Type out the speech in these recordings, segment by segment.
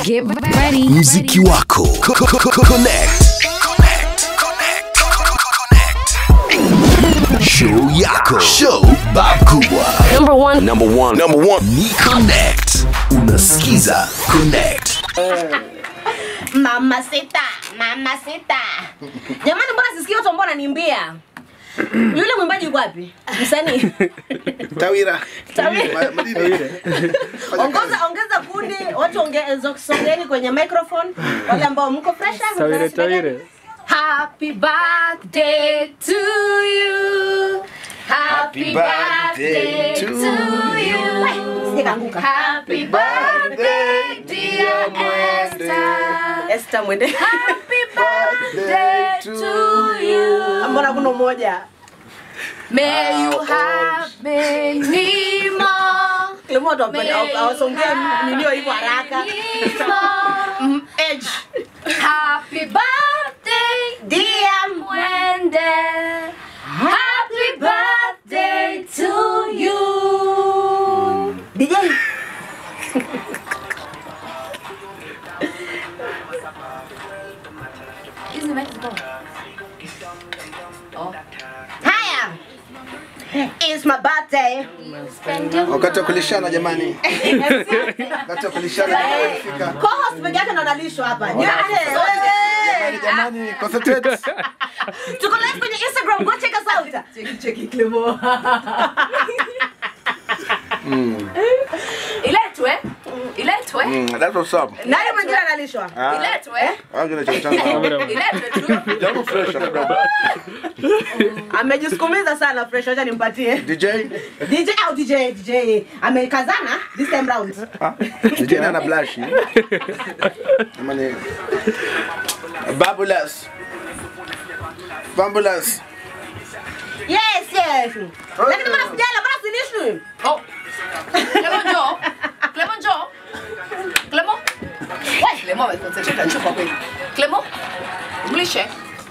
Get ready. mziki wako Co- co- co- connect Connect. Connect. Connect. show yako show bab kubwa Number one. number one number one ni connect unasikiza connect mama sita mama sita jamani mbona sisikia watu ambao wananiimbia yule mwimbaji yuko wapi msanii Tawira. Tawira. Ma- Madini. ongeza ongeza kundi watu ongeza songeeni kwenye microphone wale ambao mko fresh Tawire, tawire. Happy birthday to you. Happy birthday to you. sijakaanguka Happy birthday, dear Esther. Esther mwende Happy birthday to you. mbona kuna umoja May you have many more. Kilimo watu wapenda- awasongee nilio hivyo haraka Many more. age Happy birthday, dear Mwende. Happy birthday to you. DJ Hizi mic ziko. haya It's my birthday. Wakati wa kulishana jamani. Wakati wa kulishana jamani umefika. Co-host peke yake ndo analishwa hapa. Nyote, wewe. Jamani, concentrate. Tuko live kwenye Instagram, go check us out. Cheki cheki Clemo. Iletwe. Iletwe. Mm, that's what's up. Nani mwingine analishwa? Iletwe. I'm gonna check it Iletwe tu. Jambo fresh kidogo. Amejisukumiza sana fresh, acha nimpatie. DJ. DJ au DJ DJ amekazana this time round. Ah, DJ na ana blush. Jamani. Babulous. Babulous. Yes, yes. Lakini mbona sijala, mbona silishwi? Oh. Clement njoo. Clement njoo. Clement. Wewe Clement ameconcentrate na chupa kweli. Clement. Mlishe.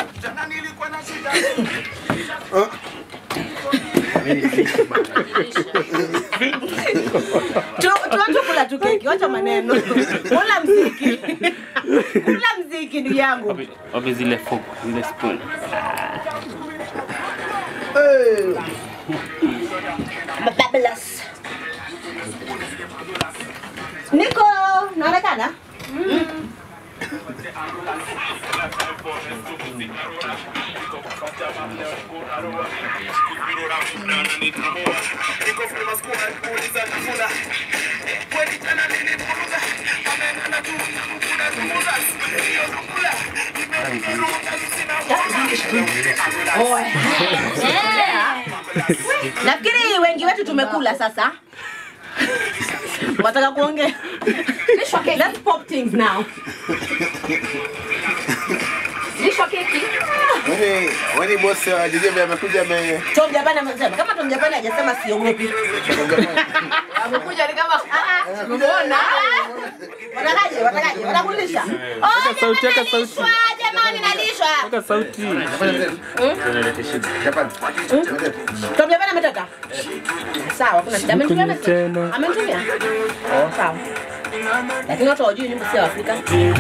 Tu tuache kula tu keki, wacha maneno. Kula mziki. Kula mziki ndugu yangu. Wapi zile fork, zile spoon. Hey. Babylous. Niko naonekana? Nafikiri wengi wetu tumekula sasa. Wataka kuongea? Lishwa keki. Let's pop things now. Lishwa keki. Wani wani boss wa DJ vile amekuja ame Tom Japani amesema kama Tom Japani hajasema siogopi. Amekuja ni kama ah ah. Umeona? Watakaje? Watakaje? Watakulisha? Weka sauti, weka sauti. Nalishwa, jamani nalishwa. Weka sauti. Japan. Tom Japani ametoka? Sawa, kuna shida. Amenitumia Kwenye message? tena. Amenitumia? Sawa. Lakini watu hawajui nyimbo si ya Afrika.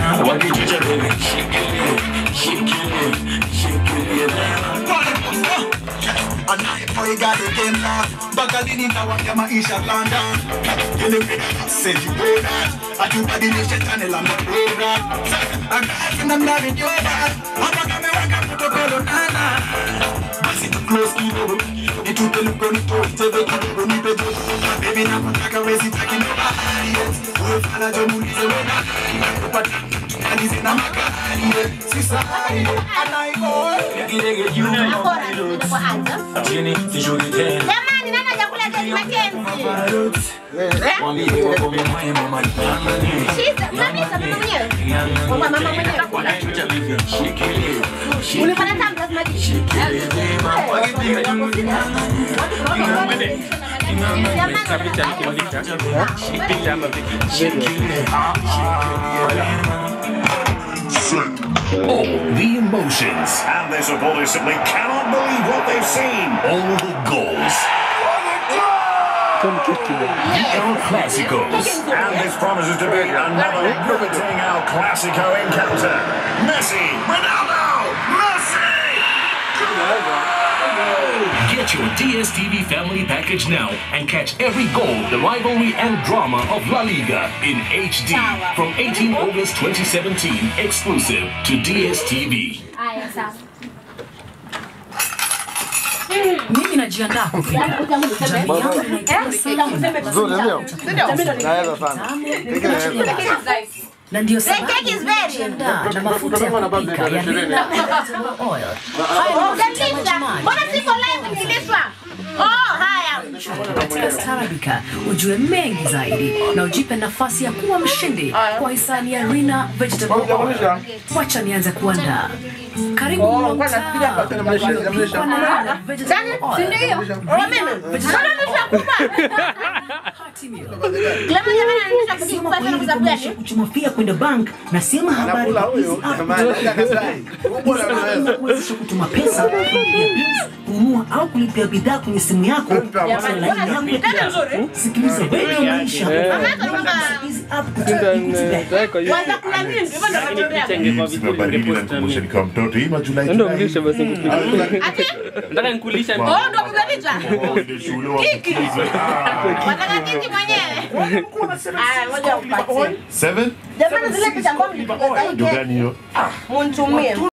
bakalini ndawanya maisha London sejibona atubadilishe channel la mabora akakina mnavijoba hapa kameweka protokolo nana basi tu close kidogo nitupe lugoni toiteve kidogo nipe joto baby nakutaka wezi taki nobody wewe fala jo muulize wena kupata tukalize na magari sisai anaibo legilege you Akora, ninapoanza. Jamani, nani hajakula keki Mackenzie? Eh? Shiza, unamisa mama mwenyewe? Kwamba mama mwenyewe kakula. Ulipata tamu lazima ji. Picha picha nikimulika. Picha ama video. all the emotions And their supporters simply cannot believe what they've seen. all the goals El Clásicos. And this promises to be another riveting El Clásico encounter. Messi, Ronaldo, Messi! Get your DSTV family package now and catch every goal, the rivalry, and drama of La Liga in HD from 18 August 2017, exclusive to DSTV. Haya, sawa. mimi najiandaa kupika jamii yangu inaitwa Seki. Nzuri, ndio? Naweza sana. Keki naweza. na ndio The cake is very- sababu na mafuta ya kupika ya Nina vegetable oil. Haya ni mafuta ya Ugalisa. majimaji. Mbona siko live nilishwa? Oh, haya. katika Starabika ujue mengi zaidi na ujipe nafasi ya kuwa mshindi kwa hisani ya Rina Vegetable Oil. Wacha nianze kuandaa. Karibu mlo mtamu uliopikwa na Rina Vegetable Oil. Si ndio hiyo? Oh, mimi. Mbona nishakupa? Hearty meal. Clement jamani ananisha kujikupa sana kwa sababu gani? kuchumafia kwenda bank na sema habari Anakula kwa hizi huyo. app Jamani, katai. Ubora unaweza. kuwezesha kutuma pesa, kulipia bills, kununua au kulipia bidhaa kwenye simu yako Jamani, laini yako ya tena nzuri. kidau. Sikiliza Radio Maisha Eh. Mama yako anakwambia, hizi app Ndio, ndio, kwa hiyo. kwanza kuna nini? Hivyo ndio nakwambia. Picha ingekuwa vizuri Zimebadilika ungepost na nikumbushe mimi. nikiwa mtoto. Hii majulai Ndio mlishe basi nikupiga. Ati? Nataka nikulisha Oh, ndio piga picha. Ndio shule wa Kiki. Wataka kiki mwenyewe? Aya, ngoja upatie. Seven? Jamani zile picha ambazo mlipiga za hii Ndio keki, gani hiyo? munitumie.